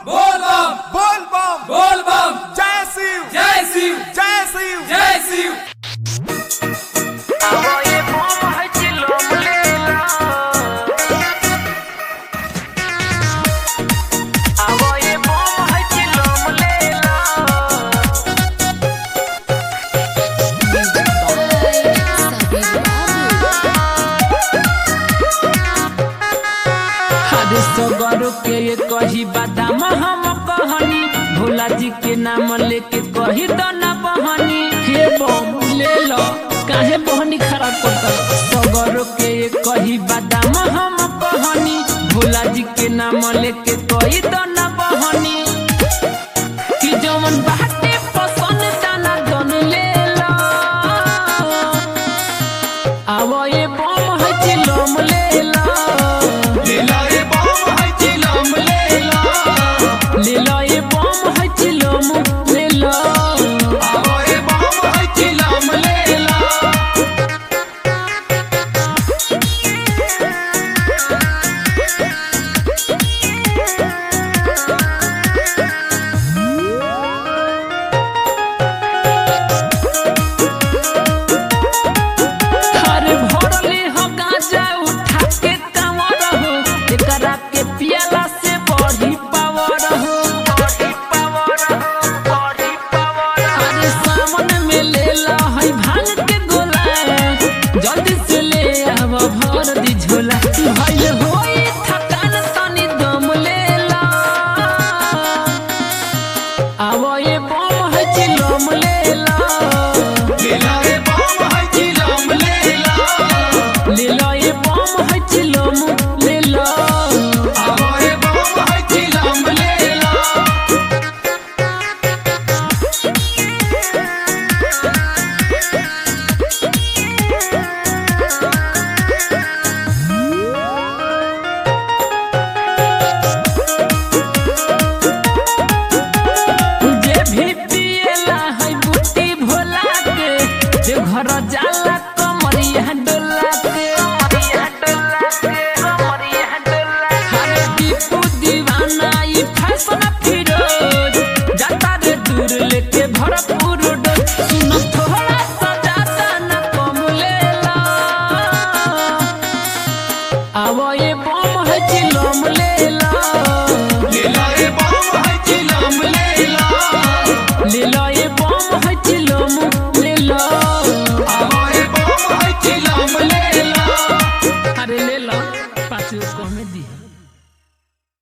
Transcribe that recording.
बोल बम बोल बम बोल बम जय शिव जय शिव जय शिव जय शिव हरे सगरो के ये कही बादाम हम कहनी भोला जी के नाम लेके कही तो ना बहनी हे बम ले लो काहे बहनी खराब करता सगरो के ये कही बादाम हम कहनी भोला जी के नाम लेके कही तो ना बहनी